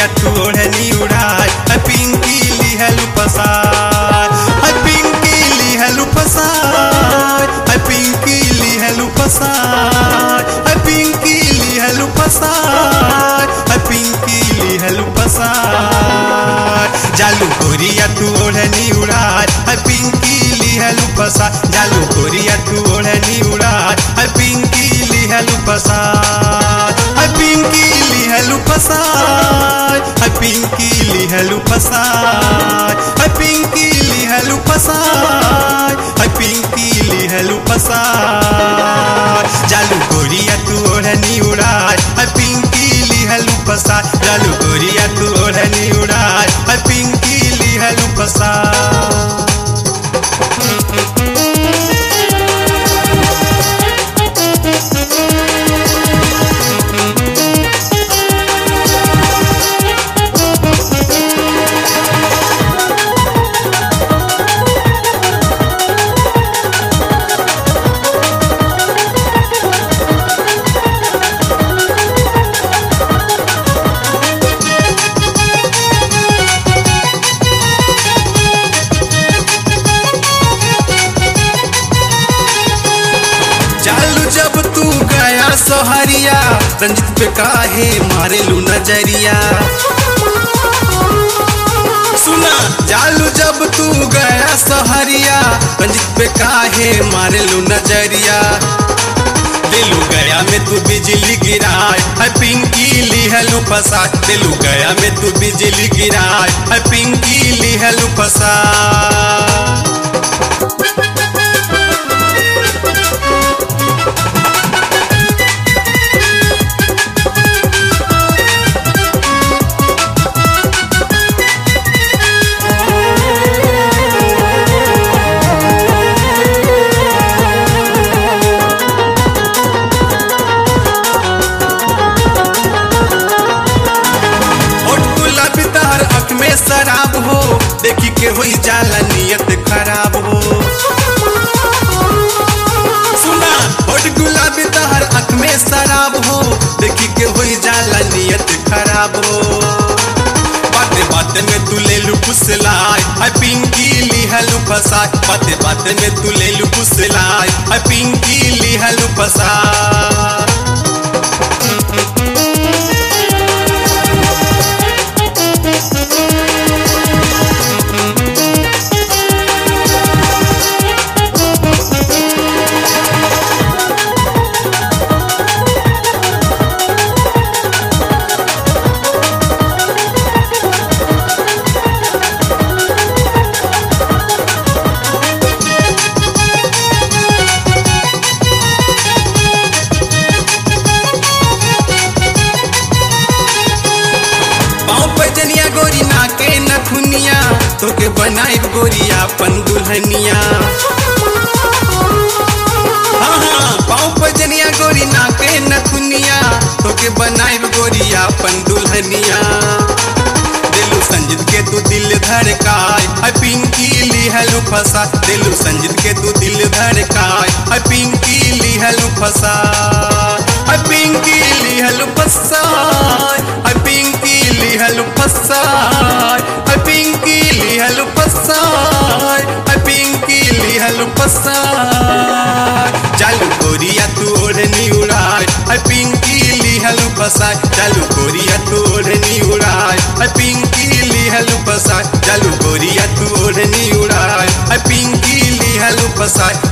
गोरिया तू ओढ़नी उड़ाए है पिंकी लिहलू पसार है पिंकी लिहलू पसार है पिंकी लिहलू पसार है पिंकी लिहलू पसार है पिंकी लिहलू पसार जालू गोरिया तू ओढ़नी उड़ाए है पिंकी लिहलू पसार जालू गोरिया तू ओढ़नी उड़ाए है पिंकी लिहलू पसार है पिंकी लिहलू पसार है पिंकी लिहलू पसार है पिंकी लिहलू पसार है पिंकी लिहलू पसार जालू गोरिया तू ओढ़नी उड़ाए है पिंकी लिहलू पसार जालू गोरिया तू ओढ़नी उड़ाए है पिंकी लिहलू पसार चालू जब तू गया सोहरिया रंजित पे काहे मारे लू नजरिया सुना चालू जब तू गया सोहरिया रंजित पे काहे मारे लू नजरिया दिलू गया में तू बिजली गिराए है पिंकी लिहलू फसा दिलू गया में तू बिजली गिराए है पिंकी लिहलू फसा और गुलाबी तहर अख में शराब हो देखी के होई जाला नियत खराब हो सुना और गुलाबी तहर अख में शराब हो देखी के होई जाला नियत खराब हो बाते बाते में तू ले लू फुसलाए है पिंकी लिहलू फसा बाते बाते में तू ले लू फुसलाए है पिंकी लिहलू फसा पाँव पे जनिया गोरी नाके नखुनिया तोके बनाई गोरिया अपन दुल्हनिया हाँ हाँ पाँव पे जनिया गोरी नाके नखुनिया तोके बनाई गोरिया अपन दुल्हनिया दिलू संजीत के तू दिल धड़काए है पिंकी लिहलू फसा दिलू संजीत के तू दिल धड़काए है पिंकी लिहलू फसा है पिंकी लिहलू फसा है पिंकी लिहलू फसा है पिंकी लिहलू फसा है पिंकी लिहलू फसा चालू गोरिया तू ओढ़नी उड़ाए है पिंकी लिहलू फसा चालू गोरिया तू ओढ़नी उड़ाए है पिंकी लिहलू फसा चालू गोरिया तू ओढ़नी उड़ाए है पिंकी लिहलू फसा